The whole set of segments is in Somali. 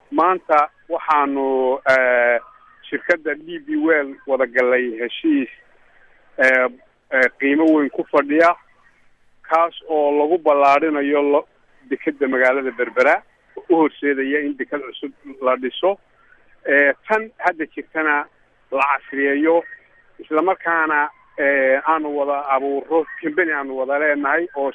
maanta waxaanu shirkadda d b well wada galay heshiis qiimo weyn ku fadhiya kaas oo lagu ballaarinayo lo dekeda magaalada berbera u horseedaya in deked cusub la dhiso tan hadda jirtana la casriyeeyo islamarkaana aanu wada abuuro combany aanu wada leenahay oo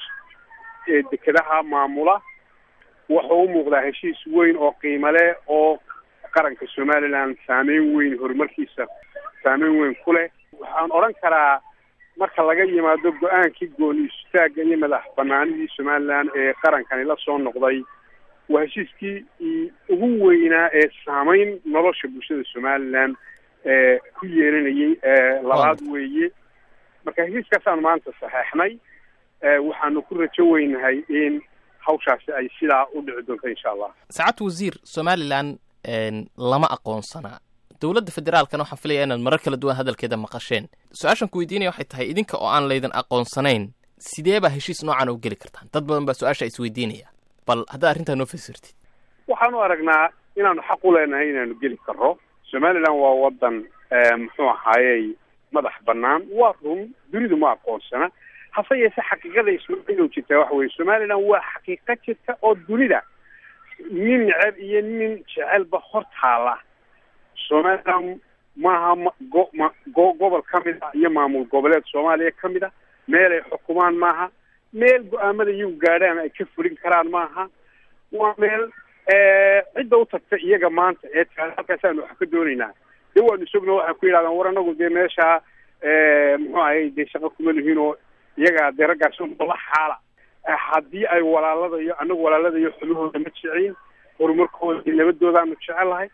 dekedaha maamula wuxuu u muuqdaa heshiis weyn oo qiimo leh oo qaranka somaliland saameyn weyn horumarkiisa saameyn weyn ku leh waxaan odhan karaa marka laga yimaado go-aankii gooni istaagga iyo madax banaanidii somaliland ee qarankani la soo noqday waa heshiiskii ugu weynaa ee saameyn nolosha bulshada somaliland ee ku yeelanayay labaad weeye marka heshiiskaasaanu maanta saxeexnay waxaanu ku rajo weynahay in hawshaasi ay sidaa u dhici doonto insha allah saacad wasiir somalilan lama aqoonsanaa dowladda federaalkana waxaan filaya inaad marar kala duwan hadalkeeda maqasheen su-aashan ku weydiinaya waxay tahay idinka oo aan laydin aqoonsanayn sidee baa heshiis noocan u geli kartaan dad badan baa su-aasha isweydiinaya bal haddaad arrintaa noo fasirtid waxaanu aragnaa inaanu xaq u leenahay inaanu geli karro somaliland waa wadan muxuu ahaayey madax banaan waa run dunidu ma aqoonsana hase yeese xaqiiqada ismailow jirtaa waxa weye somaliland waa xaqiiqo jirta oo dunida nin neceb iyo nin jecelba hor taala somaliland maaha go ma go gobol ka mid a iyo maamul goboleed soomaaliya ka mid a meel ay xukumaan maaha meel go-aamada iyagu gaadhaan ay ka fulin karaan maaha waa meel cidda u tagta iyaga maanta ee taala halkaasaanu wax ka doonaynaa de waanu sogno waxay ku yidhahdaan war anagu dee meeshaa muxuu ahay dee shaqo kuma lihiin oo iyaga dee raggaas la xaala haddii ay walaaladayo anagu walaaladayo xubahooda ma jecin horumarkooda iyo nabadoodaanu jecelahay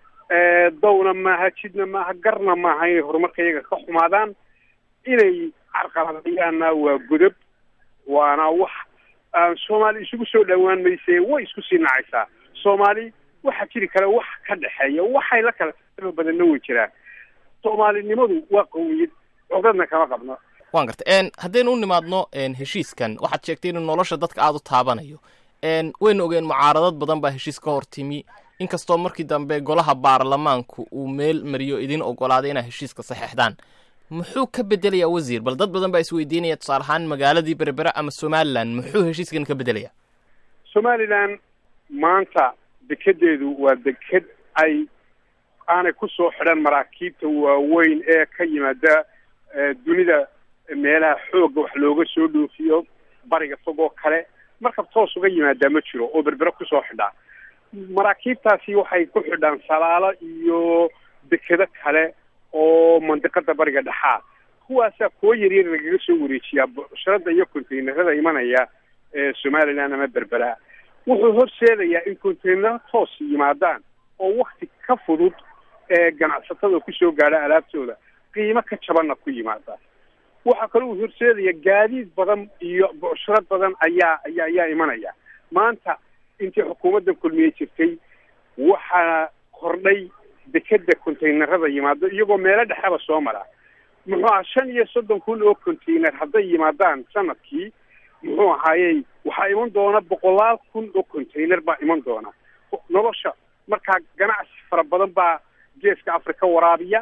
dawna maaha jidna maaha garna maaha inay horumarka iyaga ka xumaadaan inay carqaladayaanna waa godob waana wax soomaali isugu soo dhawaan mayse way isku sii nacaysaa soomaali waxaa jiri kale wax ka dhexeeya waxay la kala badanna way jiraan soomaalinimadu waa qawiyad codadna kama qabno waan garta haddaynu u nimaadno heshiiskan waxaad sheegtay inuu nolosha dadka aada u taabanayo waynu ogeen mucaaradad badan baa heshiis ka hor timi inkastoo markii dambe golaha baarlamaanku uu meel mariyo idin ogolaaday inaa heshiiska saxeexdaan muxuu ka bedelayaa wasiir bal dad badan baa isweydiinaya tusaale ahaan magaaladii berbera ama somalilan muxuu heshiiskan ka bedelayaa somalilan maanta dekedeedu waa deked ay aanay kusoo xidhan maraakiibta waaweyn ee ka yimaada dunida meelaha xoogga wax looga soo dhoofiyo bariga fog oo kale markab toos uga yimaadaa ma jiro oo berbera kusoo xidhaa maraakiibtaasi waxay ku xidhaan salaalo iyo dekedo kale oo mandiqada bariga dhexaa kuwaasaa kuwo yaryar lagaga soo wareejiyaa bucsharada iyo containerada imanaya ee somaliland ama berbera wuxuu horseedayaa in containero toos yimaadaan oo wakti ka fudud ee ganacsatada kusoo gaadha alaabtooda qiimo ka jabanna ku yimaada waxaa kaloo uu horseedaya gaadiid badan iyo bucsharad badan ayaa ayaa ayaa imanaya maanta intii xukuumadda kulmiye jirtay waxaa kordhay dekeda containerada yimaado iyagoo meelo dhexeba soo mara muxuu aha shan iyo soddon kun oo container hadday yimaadaan sanadkii muxuu ahaayey waxaa iman doona boqolaal kun oo container baa iman doona nolosha markaa ganacsi fara badan baa geeska africa waraabiya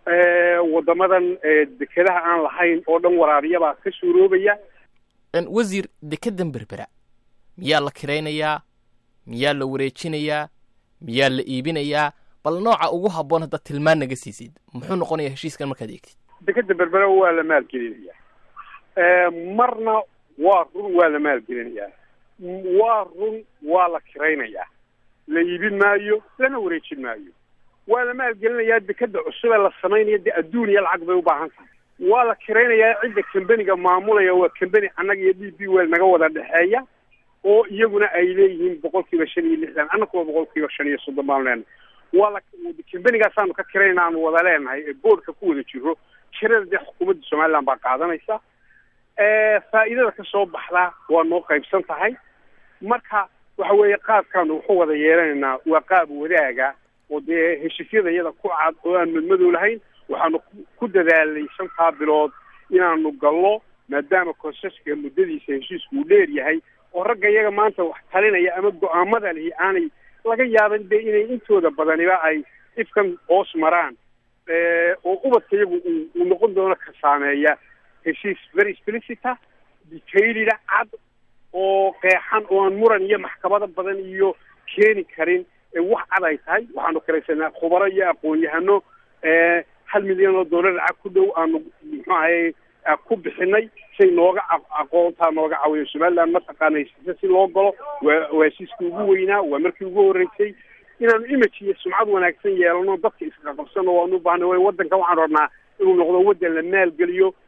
wadamadan dekedaha aan lahayn oo dhan waraabiyabaa ka suuroobaya wasiir dekedan berbera miyaa la kiraynayaa miyaa la wareejinayaa miyaa la iibinayaa bal nooca ugu habboon haddaad tilmaan naga siisid muxuu noqonayaa heshiiskan markaad eegtid dekeda berbera waa la maalgelinaya marna waa run waa la maalgelinayaa waa run waa la kiraynayaa la iibin maayo lana wareejin maayo waa la maalgelinayaa dekeda cusubee la samaynayo dee adduun iyo lacag bay u baahan tahay waa la kiraynayaa cidda kambeniga maamulaya waa kambeni annaga iyo d b well naga wada dhexeeya oo iyaguna ay leeyihiin boqol kiiba shan iyo lixdan annakuwa boqol kiiba shan iyo soddon baanu leenahay waa la kambenigaasanu ka kirayna aanu wada leenahay ee boordka ku wada jiro kirada dee xukuumadda somaliland baa qaadanaysa faa'iidada ka soo baxda waa noo qaybsan tahay marka waxa weeye qaabkaanu wuxu wada yeelanaynaa waa qaab wadaaga oo dee heshiisyada iyada ku cad oo aan madmadow lahayn waxaanu ku dadaalnay shantaa bilood inaanu gallo maadaama konseska muddadiisa heshiisku uu dheer yahay oo ragga iyaga maanta wax talinaya ama go-aamada lihi aanay laga yaaban dee inay intooda badaniba ay ifkan hoos maraan oo ubadka iyagu uu noqon doono ka saameeya heshiis very explicita detailida cad oo qeexan oo aan muran iyo maxkamado badan iyo keeni karin wax cad ay tahay waxaanu karaysanaa khubaro iyo aqoon-yahano hal milyan oo dollar lacag ku dhow aanu muxuu ahay ku bixinay say nooga aqoontaa nooga caawiyo somaliland mataqaana heshiisa si loo galo waa waa heshiiskii ugu weynaa waa markii ugu horreysay inaanu image iyo sumcad wanaagsan yeelano dadka isqaqabsano waanu ubaahnay way waddanka waxaan rabnaa inuu noqdo waddan la maalgeliyo